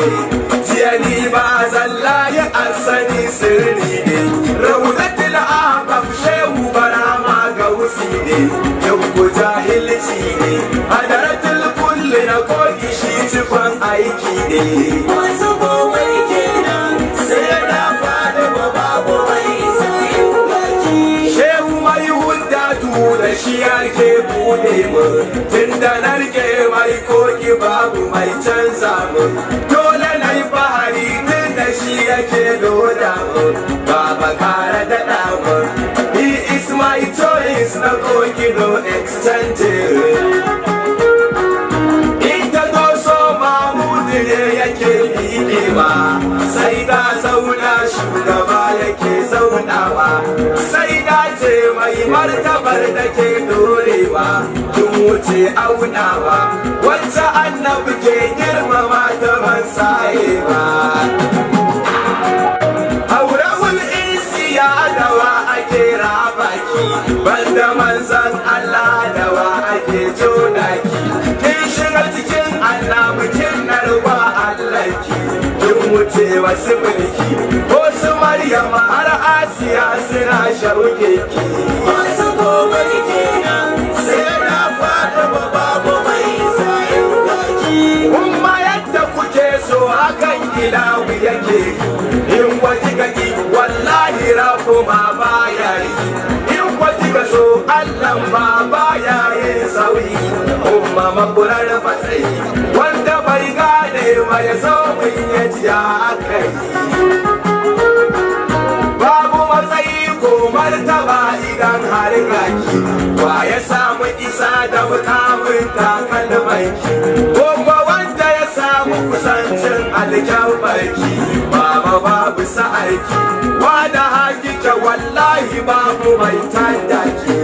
jiya ni ba zalla ya asani sirri ne raunatul ahbab shehu barama ga wusi ne yau ko jahilci ne hadaratul kulli na kogi shi cikon aiki ne Masu komai kenan sai na fada ba babu mai sayin baki. shehu mai huddatu da shi ake bude mu tunda na rike mai koki babu mai canza mu dole na yi fahari tun da shi yake loda mu baba kara daɗa mu he is my choice na koki no extended ita doso mamudu ne yake miƙewa sai ta zauna shugaba yake zaunawa sai ta ce mai martabar da ke dorewa kin wuce aunawa wacce annabi ke girmama ta ban sayewa aurawul isiya dawa ake rabaki banda manzan Allah dawa ake jonaki kin shiga cikin annabi kin narwa Allah ki kin wuce wasu mulki ko su Maryam har Asiya suna shauke ki Masu komai kenan sai na fada ba babu mai sayin baki. Umma yadda kuke so hakan ilahu yake in kwaji gaki wallahi rabu ma baya yi in kwaji ga so Allah ma baya yin sauyi umma makurar fatsayi wanda bai gane ba ya zo mun ya ji akai babu matsayi ko martaba idan har gaki wa ya samu isa da mukamin takalmanki ko ko wanda ya samu kusancin alkyabbarki baba babu sa'arki wa da hakika wallahi babu mai tandaki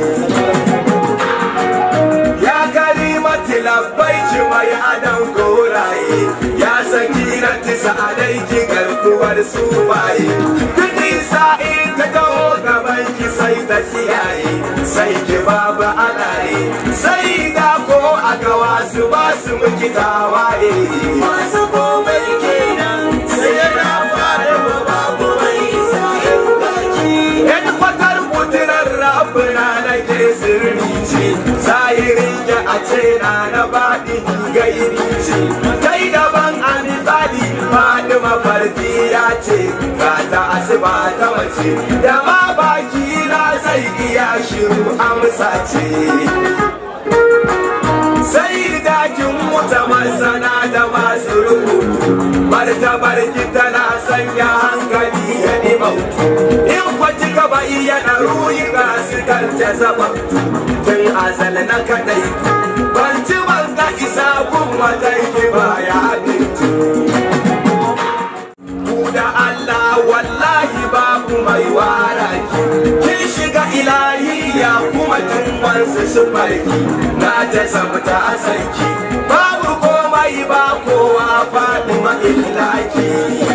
ya kalimati labbaiki mai adam goraye ya saki na tisa alaiki garkuwar sufaye kudi sa'i ta taho gaban ki sai ta tsiyaye sai ki babu alaye sai da ko a gawa su ba su miki tawaye Masu komai kenan sai na fada ba babu mai sayin baki. yan kwatar kuturar rabina na ke sirri ce zahirin ya a ce na na baɗi gairi ce kai daban a misali faɗi mafarki ya ce ga ta asuba ta mace da ma baki na zai iya shiru amsa ce sai dakin wuta masana da masu rubutu martabar ki tana sanya hankali ya dimautu in kwaci ka ba iya na ruyi ga su kan ta zababtu tun azal na kadai ban ci ban ga isa kun watan ki ba ya bintu ku da Allah wallahi babu mai waraki kin shiga ilahiya kuma tun wansu su farki na ta sabta a sanki babu komai ba kowa fatima illaki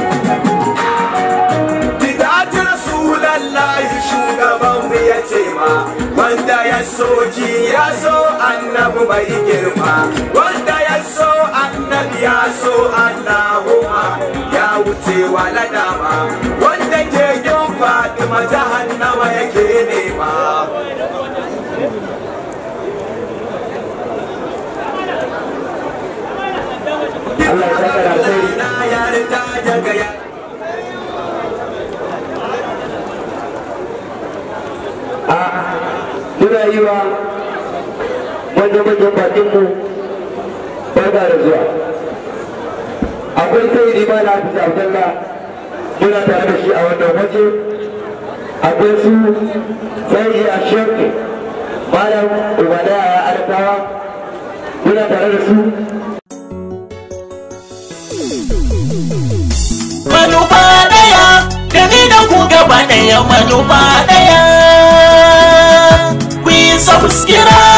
Bidati Rasulallahi shugaban mu ya ce ma wanda ya so ji ya so annabi mai girma wanda ya so annabi ya so Allahumma ya wuce wa ladama wanda ke yin Fatima jahannama yake nema Allah ya saka da alheri na yarda daga ya a muna yi wa manya-manyan bakinmu barka da zuwa akwai sai rima na hafiz abdallah muna tare da shi a wannan waje akwai su sai a shek malam ubada ya arkawa muna tare da su manufa daya da ni da ku gaba daya manufa daya ku yi subscribe